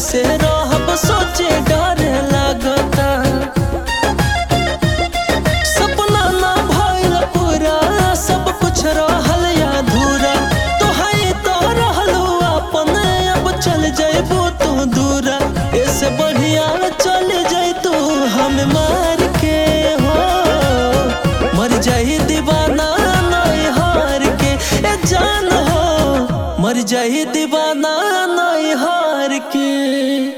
कैसे रहब सोचे डर लागता सपना ना भइल पूरा सब कुछ रहल अधूरा तोहाई तो रहलू अपन अब चल जइबू तू दूरा ऐसे बढ़िया चल जइतू हम मार के हो मर जाई दीवाना नहीं हार के ए जान हो मर जाई दीवाना नहीं हार के